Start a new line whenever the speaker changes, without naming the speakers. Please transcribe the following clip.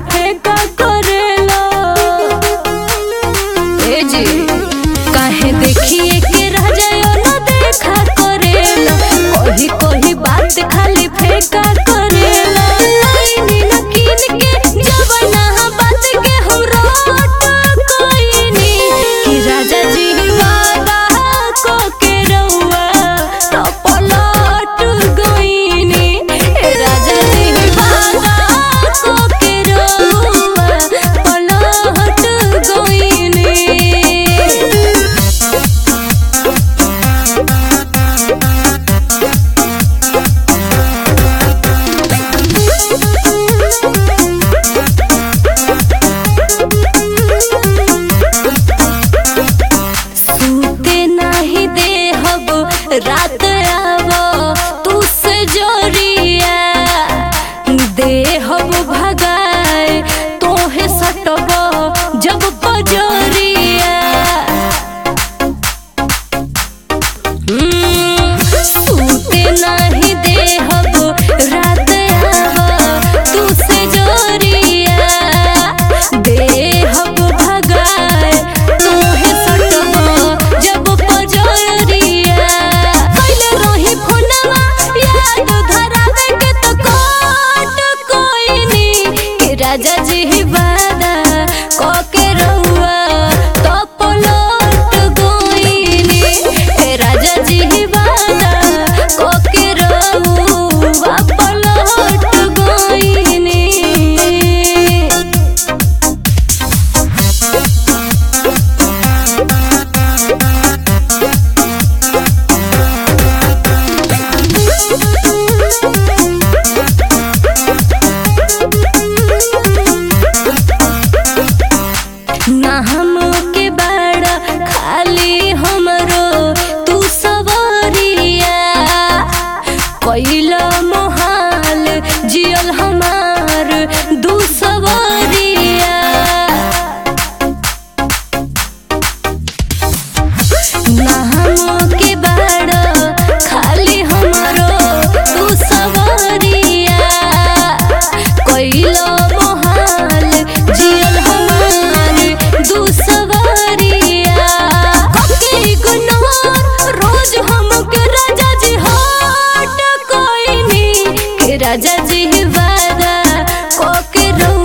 फेंका करेला ए जी काहे देखिए के रह जायो ना देखा करेला कोही कोही बात खाली फेंका करेला लाइनी न कीन के जब ना बात के हम रोट कोइनी कि राजा जी वादा को के रउआ तो पलट गइनी ए राजा जी वादा को के रउआ पलट गइनी सूते नाही देहब रात आव तू से जोरिया देहब भगाए तोहे सटब जब पजोरिया हम्म, सूते नाही देहब रात आव तू से जोरिया देहब भगाए तोहे सटब जब पजरिया पहिले रही फोनवा याद धरावे के तो कोट कोइनी के राजा जी वादा क के रहुआ तो पलट गोइनी ए राजा जी वादा क के रहुआ पलट गोइनी ना हम के बड़ा खाली हमरो तू सवरिया कैला मोहाल जियल हमार दू सवरिया ना हम के बड़ा खाली हमरो तू सवरिया कैला मोहाल जियल हमार दू सवरिया कके इग्नोर रोज हमके राजा जी हट कोइनी के राजा जी वादा कके रो